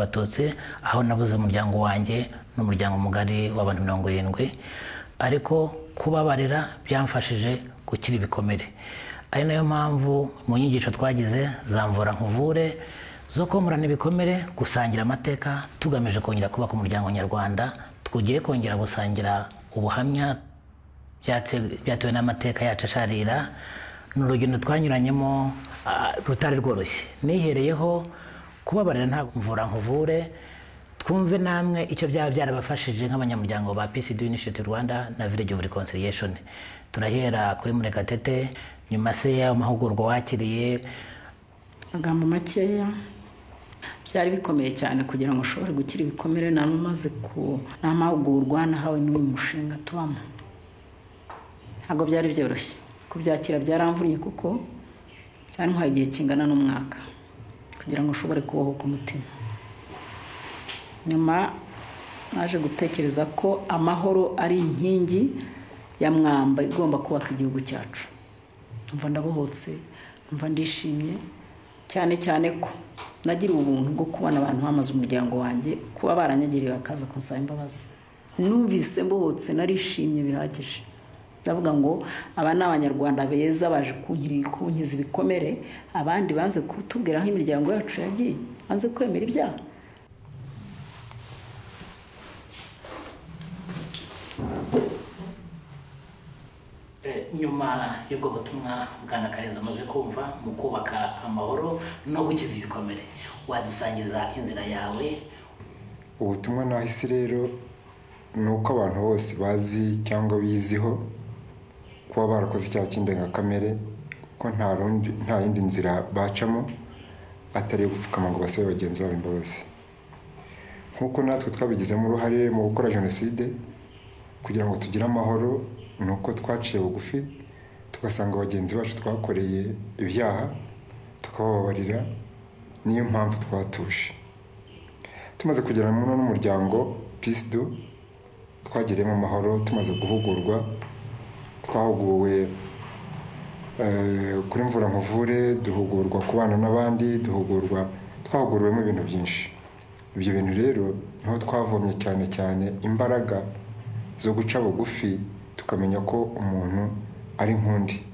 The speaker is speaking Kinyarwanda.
abatutsi aho nabuze umuryango wanjye n'umuryango mugari w'abantu mirongo irindwi ariko kubabarira byamfashije gukira ibikomere ari nayo mpamvu mu nyigisho twagize zamvura nkuvure zo komorana ibikomere gusangira amateka tugamije kongera kubaka umuryango nyarwanda tugiye kongera gusangira ubuhamya byatse- byatewe n'amateka yacu asharira ni urugendo twanyuranyemo ah, rutari rworoshye nihereyeho kubabarira nta mvura nkuvure twumve namwe icyo byaba byarabafashije nk'abanyamuryango ba PCD Initiative Rwanda na Village of Reconciliation turahera kuri Murekatete nyuma se y'amahugurwa wakiriye amagambo makeya byari bikomeye cyane kugira ngo ushobore gukira ibikomere nari umaze ku nta mahugurwa nahawe n'uyu mushinga tubamo ntabwo byari byoroshye kubyakira byaramvunnye kuko byantwaye igihe kingana n'umwaka kugira ngo ushobore kubohoka umutima nyuma naje gutekereza ko amahoro ari inkingi ya mwamba igomba kubaka igihugu cyacu mva ndabohotse mva ndishimye cyane cyane ko nagira ubuntu bwo kubona abantu bamaze umuryango wanjye kuba baranyagiriye bakaza kunsaba imbabazi numvise mbohotse narishimye bihagije ndavuga ngo aba ni abanyarwanda beza baje kunkiri- kunkiza ibikomere abandi banze kutubwira aho imiryango yacu yagiye banze kwemera ibyaha Eh, nyuma y'ubwo butumwa bwana karenzi umaze kumva mu kubaka amahoro no gukiza ibikomere wadusangiza inzira yawe ubutumwa nahise rero ni uko abantu bose bazi cyangwa biziho kuba barakoze icyaha cy'indengakamere ko nta rundi nta yindi nzira bacamo atari iyo gupfukama ngo basabe bagenzi babo imbabazi nk'uko natwe twabigizemo uruhare mu gukora jenoside kugira ngo tugire amahoro ni uko twaciye bugufi tugasanga bagenzi bacu twakoreye ibyaha tukabababarira niyo mpamvu twatuje tumaze kugera mu n'umuryango pisido twagiriyemo amahoro tumaze guhugurwa twahuguwe eh, kuri mvura nkuvure duhugurwa kubana n'abandi duhugurwa twahuguriwemo ibintu byinshi ibyo bintu rero niho twavomye cyane cyane imbaraga zo guca bugufi tukamenya ko umuntu ari nk'undi